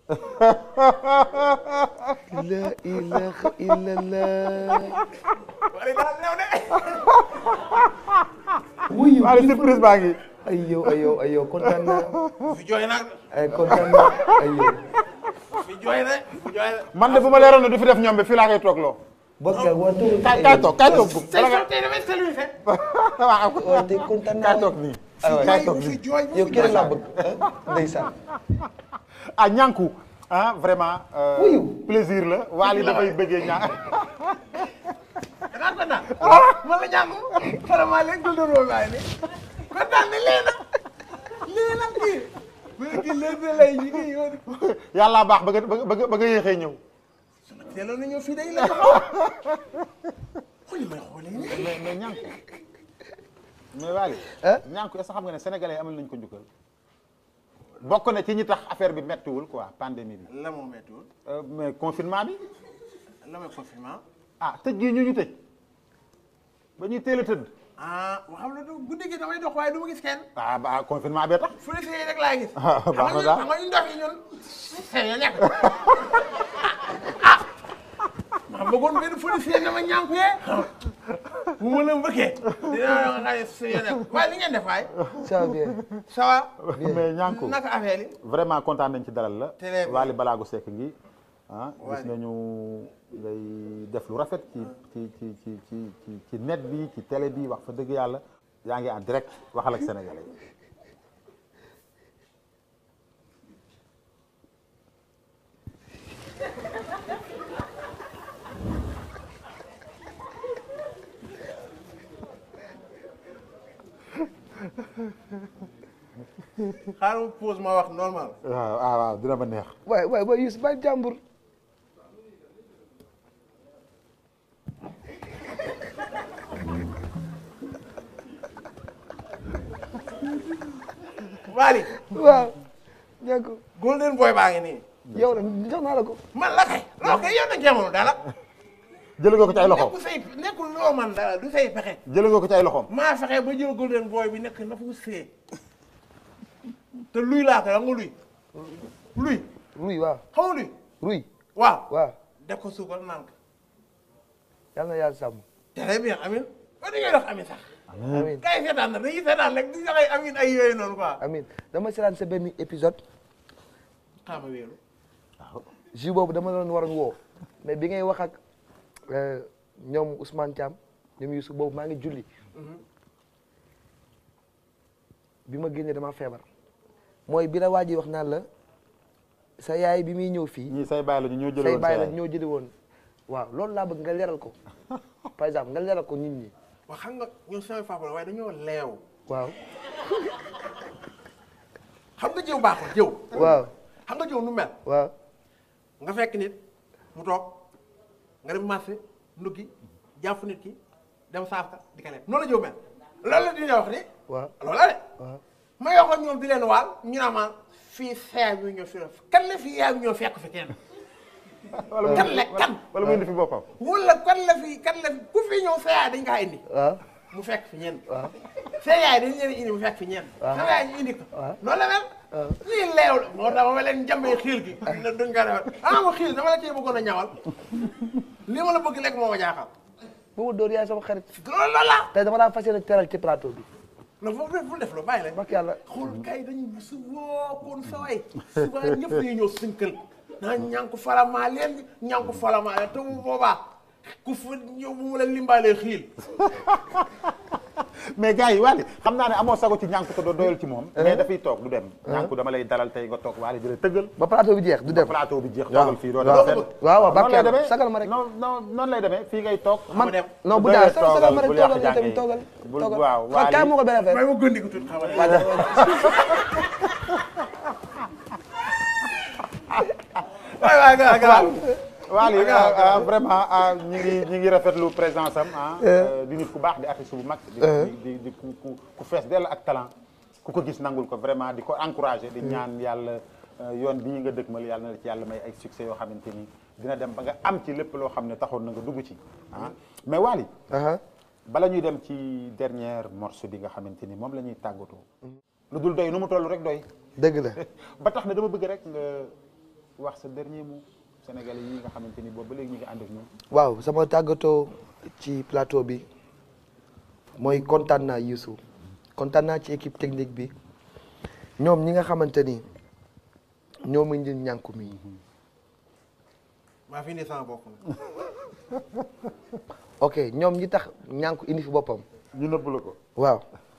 la ilaha illallah. wala daal néew de. wuyu Waly surprise baa ngi. ay yow ay yow ay yow kontaan naa fi jooy nag ay kontaan naa ay yow. fi jooy de fi jooy de. man de bu ma leeroon ne du fi def ñoom bi fii laa koy toog loo. bokk ak waa tuur. kaay kaay toog kaay toog gum. tey soo tey damay salué. waaw waaw tey kontaan naa kaay toog nii. aywa kaay toog fi nii. jooy yow kii rek laa bëgg ah ndeysaan. ah ñànku ah vraiment. euh, Wuyu. plaisir la Waly dafay bëggee ñaa danaa kontaan. man la ñàkk vraiment léegi dund roo bàyyi ni kontaan ne lee na lee na kii. mais kii léegi lay ñu ngi yoon. yàlla baax ba nga ba nga ba nga yéexee ñëw. teeloon na ñëw fii day la xool may xoolee nii. mais mais ñànku mais Waly. ah ñànku est-ce que xam nga ne sénégalais amal nañ ko njukkal. bokk na ci ñi tax affaire bi mettiwul quoi pandémie bi. la moo méttiwul Euh, mais confinement bi la may confinement. ah tëj gii ñu ñu tëj ba ñuy teel a tëdd. ah xam nga guddi gi damay dox waaye du ma gis kenn. ah ba confinement bee tax. fu ne see rek laa gis. Ah, baax na daal. xam nga ñun ndox yi ñun. seen yoo nekk. ah. ma bëggoon benn fu ne see dama ñànku yee. bu ma la mbëkkee. dinaa la nga xam ne seen yoo nekk waaye li ngeen def waay. ça va bien. ça va. mais ñànku naka affaire yi. vraiment kontaan nañ ci dalal la. Très bien. Waly Balago Seck ngi ah gis Waly. nañu ngay def lu rafet ci ci ci ci ci ci ci net bi ci télé bi wax fa dëgg yàlla yaa ngi en direct waxal ak sénégalais yi. xaaral ma pause ma wax normal. waaw ah waaw dina ma neex. waay waay waay Youssou bàyyi jàmbur. Waly. waaw. ñàkk golden boy baa ngi nii. yow la jox naa la ko. man la kay. loo kay yow nag jamono dala. jëlee nga ko ci ay loxoom nekkul say nekkul loo man dala du say pexe. jëlee nga ko ci ay loxoom. maa fexe ba jël golden boy bi nekk na fu see. te luy laa ko xam nga luy. luy ruy waaw xam nga luy. ruy waaw. waaw def ko suukar naan ko. yàlla na yàlla sàmm. très bien amin ba dañuy dox amin sax. amiin kay seetaan na dañuy seetaan rek di joxe amin ay yooyu noonu quoi. amiin dama seetaan sa benn épisode xaama wéeru. jus boobu dama doon waroon woo mais bi ngay wax ak euh, ñoom Ousmane Thiam ñoom Youssou boobu maa ngi julli bi ma génnee dama feebar mooy bi la waa ji wax naan la sa yaay bi muy ñëw fii ñii say bàyyi la ñu ñoo jëlee say woon bàyyi la sa yaay. ñoo jëli woon waaw loolu laa bëgg nga leeral ko par exemple nga leeral ko nit ñi wax xam nga ñun sama papa la waaye dañoo leew. waaw xam nga jëw baaxul jëw. waaw xam nga jëw nu mel. waaw nga fekk nit mu toog nga dem marché nduggi jàpp nit ki dem saaf ka di ka lekk noonu la jëw mel loolu la dina wax ni waaw loolu la de waaw ma yoo xam ñoom di leen waal ñu naa ma fii seey bi ñoo fi kan la fii yaay bi ñoo fekk fi kenn wala mu kan la kan wala mu indi fi boppam. wala kan la fi kan la fi ku fi ñëw sa yaay dañ kaa indi waaw mu fekk fi ñenn waaw sa yaay dañ leen indi mu fekk fi ñenn sa yaay ñu indi ko waaw. noonu la mel lii leew la moo tax ma leen jàmbee xiil gi ne duñ ko defal ah ma xiil dama la cee bëggoon a ñawal li ma la bëgg lekk moo ma jaaxal boobu dóor yaay sama xarit loolu loolu la tey dama laa fas yéene teral ci plateau bi non foofu def fu def lu bàyyi la bak yàlla xool kay dañu su wookoon sa way suba ñëpp dañuy ñëw sinkal naa ñànku falamaa leen ñànku falamaa leen te bu boobaa ku fa ñëw bu mu la limbaalee xiil mais gars yi Waly xam naa ne amoo sago ci ñànku te doo doyal ci moom. mais dafay toog du dem. ñànku dama lay dalal tey nga toog Waly di la tëggal. ba plateau bi jeex du dem plateau bi jeex waaw. toogal fii doo waaw. dem fenn. waaw waaw noonu lay barkeel demee sagal ma rek. non non noonu lay demee fii ngay toog. man dem. non bu doyee daal sagal sagal ma rek bul yàq toogal yow tamit jàng yi. toogal bul toogal waaw xam kaay moo ko benn affaire may ma gëndi ko tuuti xam nga waay waay gaa gaa Waly ah, ah, vraiment ah, ñi ngi ñi ngi rafetlu présence am ah. euh, di nit ku baax di artiste bu mag. di di di ku ku ku fees dell ak talent. ku ko gis nangul ko vraiment di ko encouragé. di ñaan yàlla euh, yoon bii nga dëkkmal yàlla na la ci yàlla may ay succès yoo xamante ni dina dem ba nga am ci lépp loo xam ne taxoon na nga dugg ci ah mais Waly. aha bala ñuy dem ci dernière morceau bi nga xamante ni moom la ñuy tàggatoo. lu dul doy nu mu toll rek doy. dëgg la ba tax na dama bëgg rek nga wax sa dernier mot sénégalais yi nga xamante ni boobu ba léegi ñu ngi ànd ak ñun. waaw sama tàggatoo ci plateau bi mooy kontaan naa Youssou kontaan naa ci équipe technique bi ñoom ñi nga xamante ni ñoom indi ñànku mi maa fi indi sama bopp ok ñoom ñi tax ñànku indi fi boppam ñu nëbb la ko. waaw